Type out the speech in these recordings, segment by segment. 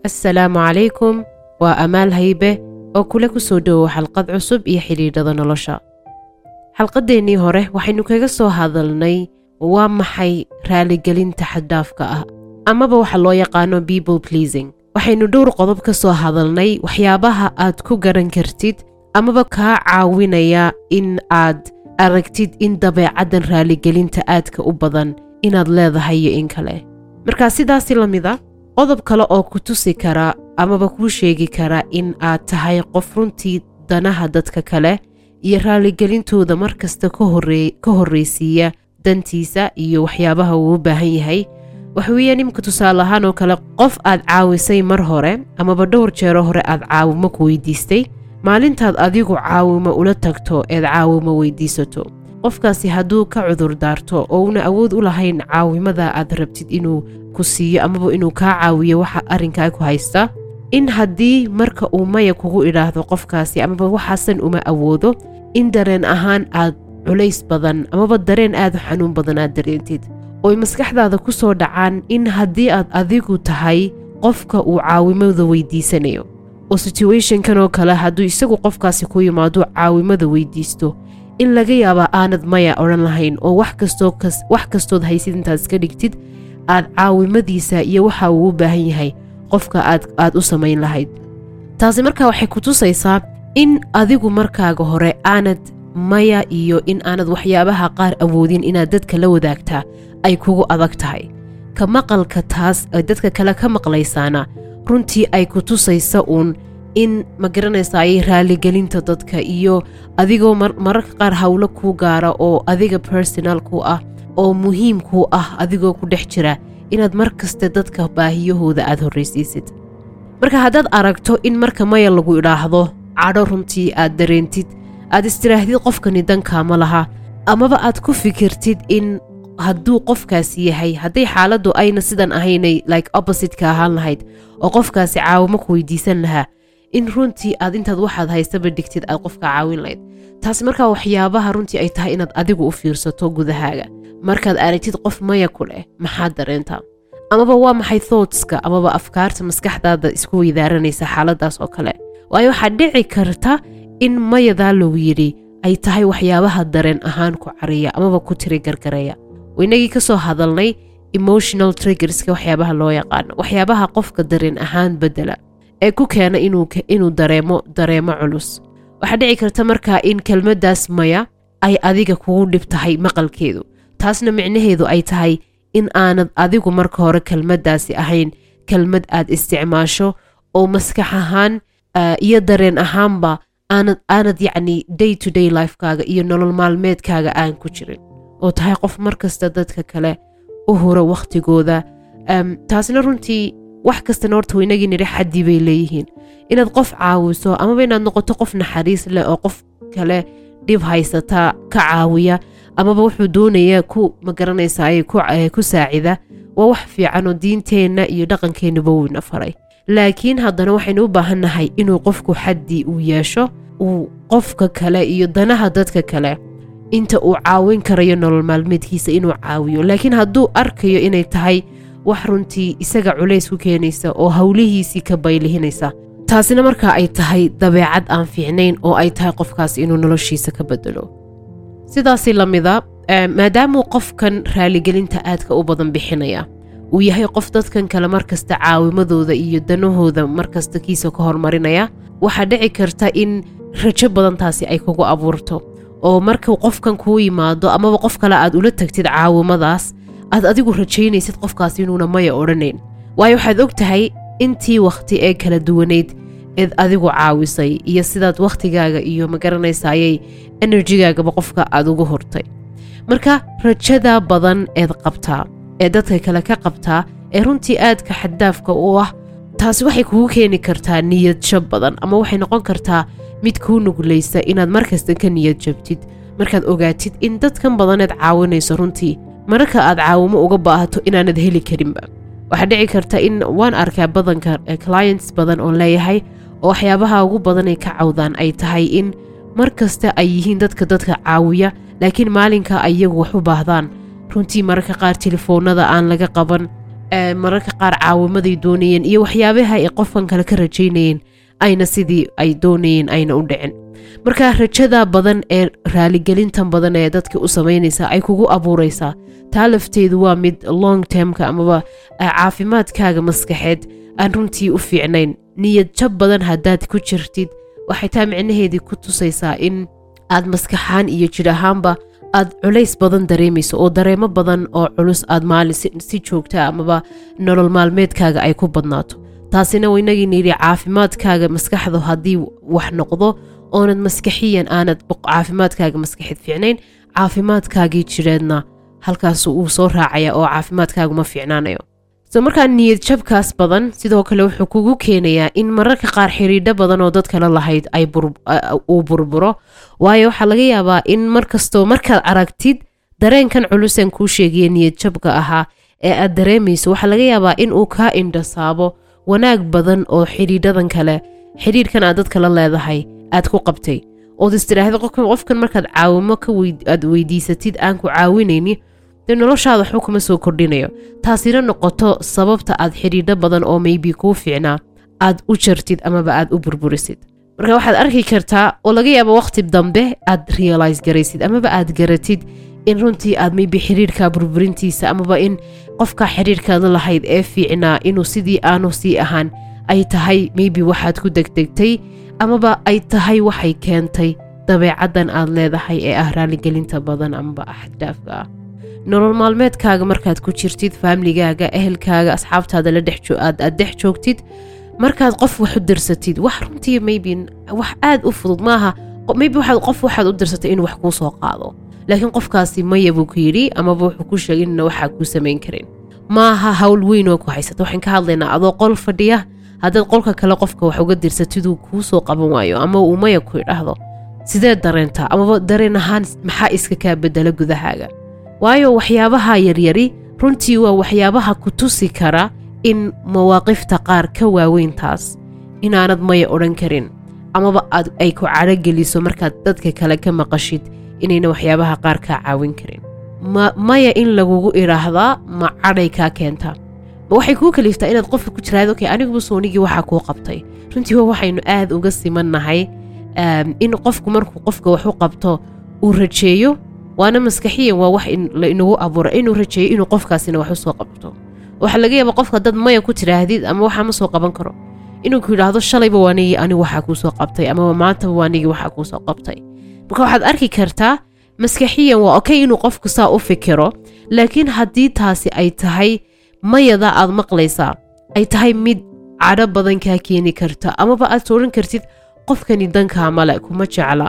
assalaamu calaykum waa amaal haybe oo kule ku soo dhowow xalqad cusub iyo xidhiidhada nolosha xalqadeennii hore waxaynu kaga soo hadalnay waa maxay raaligelinta xaddhaafka ah amaba waxa loo yaqaano people pleasing waxaynu dhowr qodob ka soo hadalnay waxyaabaha aad ku garan kartid amaba kaa caawinaya in aad aragtid in dabeecaddan raaligelinta aadka u badan inaad leedahay iyo in kale markaa sidaasi la mid a qodob kale oo ku tusi kara amaba kuu sheegi kara in aad tahay qof runtii danaha dadka kale iyo raaligelintooda mar kasta ka horraysiiya dantiisa iyo waxyaabaha uu u baahan yahay waxa weeyaan iminka tusaale ahaan oo kale qof aad caawisay mar hore amaba dhowr jeero hore aad caawimo ku weydiistay maalintaad adigu caawimo ula tagto eed caawimo weydiisato qofkaasi hadduu ka cudur daarto oo una awood u lahayn caawimada aad rabtid inuu ku siiyo amaba inuu kaa caawiyo waxa arrinkaa ku haysta in haddii marka uu maya kugu idhaahdo qofkaasi amaba waxaasan uma awoodo in dareen ahaan aad culays badan amaba dareen aad u xanuun badan aad dareentid ooy maskaxdaada ku soo dhacaan in haddii aad adigu tahay qofka uu caawimada weydiisanayo oo situationkan oo kale hadduu isagu qofkaasi ku yimaado caawimada weydiisto in laga yaabaa aanad maya odhan lahayn oo wax kastood haysid intaad iska dhigtid aad caawimadiisa iyo waxa uu u baahan yahay qofka aad u samayn lahayd taasi markaa waxay ku tusaysaa in adigu markaaga hore aanad maya iyo in aanad waxyaabaha qaar awoodin inaad dadka la wadaagtaa ay kugu adag tahay ka maqalka taas ay dadka kale ka maqlaysaana runtii ay ku tusaysa uun in ma garanaysa ayay raaligelinta dadka iyo adigoo mararka qaar howlo kuu gaara oo adiga personal ku ah oo muhiim kuu ah adigoo ku dhex jira inaad mar kaste dadka baahiyahooda aad horraysiisid marka haddaad aragto in marka maya lagu idhaahdo cadho runtii aad dareentid aad istiraahdid qofkani dankaama laha amaba aad ku fikirtid in hadduu qofkaasi yahay hadday xaaladdu ayna sidan ahaynay like oppositeka ahaan lahayd oo qofkaasi caawimo ku weydiisan lahaa in runtii aad intaad waxaad haystaba dhigtid aad qofka caawin lahayd taasi markaa waxyaabaha runtii ay tahay inaad adigu u fiirsato gudahaaga markaad aragtid qof maya ku leh maxaad dareentaa amaba waa maxay thoughtska amaba afkaarta maskaxdaada isku weydaaranaysa xaaladaas oo kale waayo waxaad dhici karta in mayadaa lagu yidhi ay tahay waxyaabaha dareen ahaan ku cariya amaba ku tiri gargareeya inagii ka soo hadalnay emotional triggerska waxyaabaha loo yaqaano waxyaabaha qofka dareen ahaan bedela ee ku keena inuu dareemo dareemo culus waxaa dhici karta markaa in kelmaddaas maya ay adiga kugu dhib tahay maqalkeedu taasna micnaheedu ay tahay in aanad adigu marka hore kelmaddaasi ahayn kelmad aad isticmaasho oo maskax ahaan iyo dareen ahaanba aanad aanad yacni day to day lifekaaga iyo nolol maalmeedkaaga aan ku jirin oo tahay qof mar kasta dadka kale u hura wakhtigooda taasna runtii wax kastana horta waynagii nidhi xaddii bay leeyihiin inaad qof caawiso amaba inaad noqoto qof naxariis leh oo qof kale dhib haysata ka caawiya amaba wuxuu doonaya ku magaranaysaay ku saacida waa wax fiican oo diinteenna iyo dhaqankeennuba weyna faray laakiin haddana waxaynu u baahannahay inuu qofku xaddii uu yeesho uu qofka kale iyo danaha dadka kale inta uu caawin karayo nolol maalmeedkiisa inuu caawiyo laakiin hadduu arkayo inay tahay wax runtii isaga culays ku keenaysa oo howlihiisii ka baylihinaysa taasina markaa ay tahay dabeecad aan fiicnayn oo ay tahay qofkaas inuu noloshiisa ka bedelo sidaasi la mida maadaamuu qofkan raaligelinta aadka u badan bixinaya uu yahay qof dadkan kale markasta caawimadooda iyo danahooda markasta kiisa ka hormarinaya waxaa dhici karta in rajo badantaasi ay kugu abuurto oo markuu qofkan kuu yimaado amaba qof kale aad ula tagtid caawimadaas aad adigu rajaynaysid qofkaas inuuna maya odhanayn waayo waxaad og tahay intii wakhti ee kala duwanayd eed adigu caawisay iyo sidaad wakhtigaaga iyo magaranaysaayay enerjigaagaba qofka aad ugu hurtay marka rajada badan eed qabtaa ee dadka kale ka qabtaa ee runtii aadka xaddaafka u ah taasi waxay kugu keeni kartaa niyad jab badan ama waxay noqon kartaa mid kuu nuglaysa inaad markasta ka niyad jabtid markaad ogaatid in dadkan badaneed caawinayso runtii mararka aad caawimo uga baahato inaanad heli karinba waxaa dhici karta in waan arkaa badanka clients badan oon leeyahay oo waxyaabaha ugu badanay ka cawdaan ay tahay in mar kasta ay yihiin dadka dadka caawiya laakiin maalinka ay iyagu wax u baahdaan runtii mararka qaar telefoonada aan laga qaban mararka qaar caawimaday doonayeen iyo waxyaabaha ay qofkan kale ka rajaynayeen ayna sidii ay doonayeen ayna u dhicin marka rajada badan ee raaligelintan badan ee dadka u samaynaysa ay kugu abuuraysaa taa lafteedu waa mid long termka amaba caafimaadkaaga maskaxeed aan runtii u fiicnayn niyad jab badan haddaad ku jirtid waxay taa micnaheedii ku tusaysaa in aad maskaxaan iyo jir ahaanba aad culays badan dareemayso oo dareemo badan oo culus aad maalin si joogta amaba nolol maalmeedkaaga ay ku badnaato taasina inagiina yidhi caafimaadkaaga maskaxdu haddii wax noqdo oonad maskaxiyan aanad caafimaadkaaga maskaxeed fiicnayn caafimaadkaagii jireedna halkaas uu soo raacaya oo caafimaadkaagu ma fiicnaanayo so markaa niyad jabkaas badan sidoo kale wuxuu kugu keenayaa in mararka qaar xiriidho badan oo dad kale lahayd uu burburo waayo waxaa laga yaabaa in markastoo markaad aragtid dareenkan culusan kuu sheegaya niyad jabka ahaa ee aad dareemayso waxaa laga yaabaa in uu kaa indhasaabo wanaag badan oo xidhiidhadan kale xidhiidhkan aad dadka la leedahay aad ku qabtay ood istiraahda qofkan markaad caawimo aad weydiisatid aan ku caawinayni dee noloshaada waxba kuma soo kordhinayo taasina noqoto sababta aad xidhiidho badan oo maybe kuu fiicnaa aad u jartid amaba aad u burburisid marka waxaad arki kartaa oo laga yaaba waqti dambe aad realize garaysid amaba aad garatid in runtii aad maybe xidhiidhka burburintiisa amaba in qofka xidhiidhkaada lahayd ee fiicnaa inuu sidii aanu sii ahaan ay tahay maybe waxaad ku degdegtay amaba ay tahay waxay keentay dabeecaddan aad leedahay ee ah raaligelinta badan amaba axdaafka ah nolol maalmeedkaaga markaad ku jirtid faamligaaga ehelkaaga asxaabtaada la aad dhex joogtid markaad qof wax u dirsatid wax runtii maybe wax aad u fudud maaha maybe waxaad qof waxaad u dirsatay inuu wax kuu soo qaado laakiin qofkaasi maya buu ku yidhi amaba wuxuu ku sheegay inna waxaa kuu samayn karin maaha hawl weyn oo ku haysata waxaan ka hadlaynaa adoo qol fadhiya haddaad qolka kale qofka wax uga dirsatiduu kuu soo qaban waayo ama uu maya ku idhaahdo sidee dareentaa amaba dareen ahaan maxaa iska kaa bedela gudahaaga waayo waxyaabaha yaryari runtii waa waxyaabaha ku tusi kara in mawaaqifta qaar ka waaweyntaas inaanad maya odhan karin amaba aad ay ku cadhogeliso markaad dadka kale ka maqashid inayna waxyaabaha qaar kaa caawin karin maya in lagugu idhaahdaa ma cadhay kaa keentaa ma waxay kuu kaliiftaa inaad qofka ku jiraad okay aniguba soonigii waxaa kuu qabtay runtii waa waxaynu aad uga simannahay in qofku markuu qofka wax u qabto uu rajeeyo waana maskaxiyan waa wax la inagu abuura inuu rajeeyo inuu qofkaasina wax u soo qabto waxaa laga yaaba qofka dad maya ku tiraahdid ama waxaa ma soo qaban karo inuu ku yidhaahdo shalayba waanigii anigu waxaa kuu soo qabtay amaba maantaba waanigii waxaa kuu soo qabtay marka waxaad arki kartaa maskaxiyan waa okay inuu qofku saa u fikiro laakiin haddii taasi ay tahay mayada aad maqlaysaa ay tahay mid cadho badan kaa keeni karta amaba aad sooran kartid qofkani dankaa male kuma jecla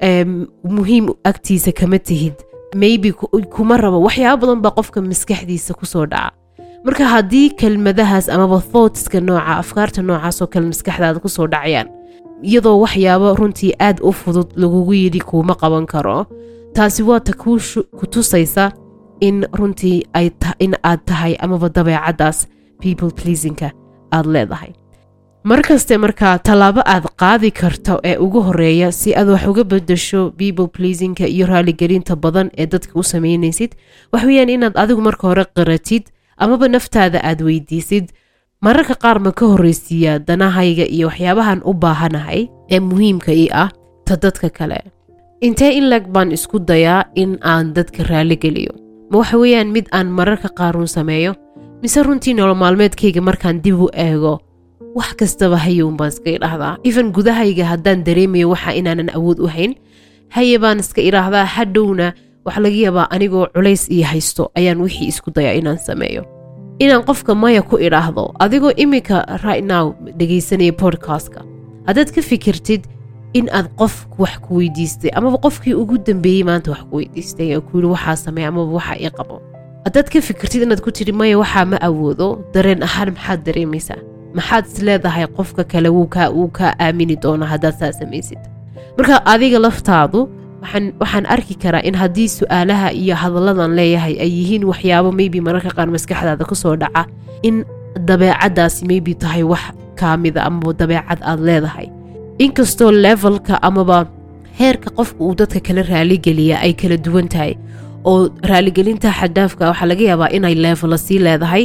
muhiim agtiisa kama tihid maybe kuma rabo waxyaaba badan baa qofka maskaxdiisa kusoo dhaca marka haddii kelmadahaas amaba thoughtska nooca afkaarta noocaasoo kale maskaxdaada kusoo dhacayaan iyadoo waxyaabo runtii aad u fudud lagugu yidhi kuuma qaban karo taasi waa ta ku tusaysa in runtii in aad tahay amaba dabeecaddaas people pleasingka aad leedahay markaste markaa tallaabo aad qaadi karto ee ugu horeeya si aad wax uga bedasho people pleasingka iyo raaligelinta badan ee dadka u samaynaysid waxweyaan inaad adigu marka hore qiratid amaba naftaada aad weydiisid mararka qaar ma ka horreysiiyaa danahayga iyo waxyaabahan u baahanahay ee muhiimka ii ah ta dadka kale intee in leg baan isku dayaa in aan dadka raaligeliyo ma waxa weeyaan mid aan mararka qaarun sameeyo mise runtii nolol maalmeedkayga markaan dib u eego wax kastaba hayuun baan iska idhaahdaa even gudahayga haddaan dareemayo waxa inaanan awood u hayn haye baan iska idhaahdaa hadhowna waxa laga yaabaa anigoo culays iyo haysto ayaan wixii isku dayaa inaan sameeyo inaan qofka maya ku idhaahdo adigoo iminka right now dhegaysanaya podcastka haddaad ka fikirtid in aad qof wax ku weydiistay amaba qofkii ugu dambeeyey maanta wax ku weydiistay oo ku yidhi waxaa sameey amaba waxa ii qabo haddaad ka fikirtid inaad ku tidhi maya waxaa ma awoodo dareen ahaan maxaad dareemaysaa maxaad is leedahay qofka kale wuu kaa wuu kaa aamini doona haddaad saa samaysid marka adiga laftaadu waxaan waxaan arki karaa in haddii su-aalaha iyo hadalladan leeyahay ay yihiin waxyaabo maybe mararka qaar maskaxdaada kusoo dhaca in dabeecaddaasi maybe tahay wax kaamida amaba dabeecad aad leedahay inkastoo levelka amaba heerka qofka uu dadka kala raaligeliya ay kala duwan tahay oo raaligelinta xadaafka waxaa laga yaabaa inay leevela sii leedahay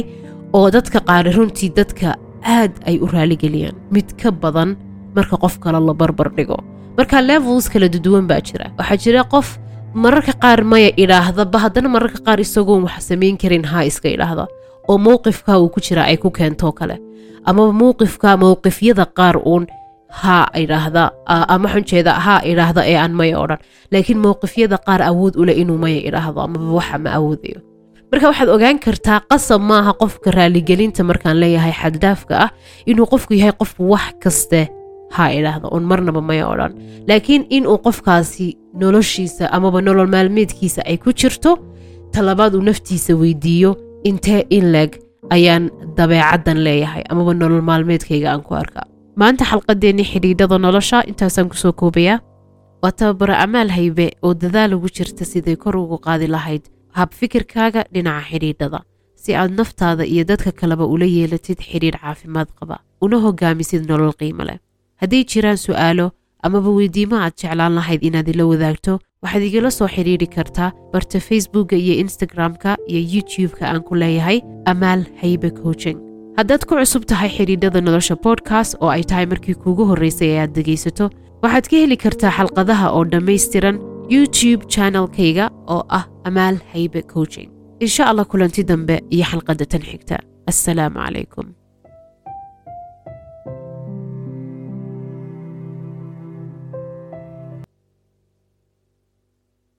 oo dadka qaari runtii dadka aad ay u raaligeliyaan mid ka badan marka qof kale la barbar dhigo marka levels kala duduwan baa jira waxaa jira qof mararka qaar maya idhaahdaba haddana mararka qaar isagoon wax samayn karin haa iska idhaahda oo mowqifka uu ku jira ay ku keentoo kale amaba mowqifka mowqifyada qaar uun haa idhaahda ama xunjeeda haa idhaahda ee aan maya odhan laakiin mowqifyada qaar awood u leh inuu maya idhaahdo amaba waxa ma awoodayo marka waxaad ogaan kartaa qasab maaha qofka raaligelinta markaan leeyahay xaddaafka ah inuu qofku yahay qof wax kaste haa idhaahda oon marnaba maya odhan laakiin inuu qofkaasi noloshiisa amaba nolol maalmeedkiisa ay ku jirto talabaad uu naftiisa weydiiyo intee in leeg ayaan dabeecaddan leeyahay amaba nolol maalmeedkayga aan ku arkaa maanta xalqadeennii xidhiidhada nolosha intaasaan kusoo koobayaa waa tababaro amaal haybe oo dadaal ugu jirta siday kor ugu qaadi lahayd hab fikirkaaga dhinaca xidhiidhada si aad naftaada iyo dadka kaleba ula yeelatid xidhiidh caafimaad qaba una hogaamisid nolol qiimo leh hadday jiraan su'aalo amaba weydiimo aad jeclaan lahayd inaad ila wadaagto waxaad igala soo xidhiidhi kartaa barta facebookka iyo instagram-ka iyo youtube-ka aan ku leeyahay amaal haybe coaching haddaad ku cusub tahay xidhiidhada nolosha bodkast oo ay tahay markii kuugu horraysay ee aad dhegaysato waxaad ka heli kartaa xalqadaha oo dhammaystiran youtube channelkayga oo ah amaal haybe coaching insha allah kulanti dambe iyo xalqadda tan xigta assalaamu calaykum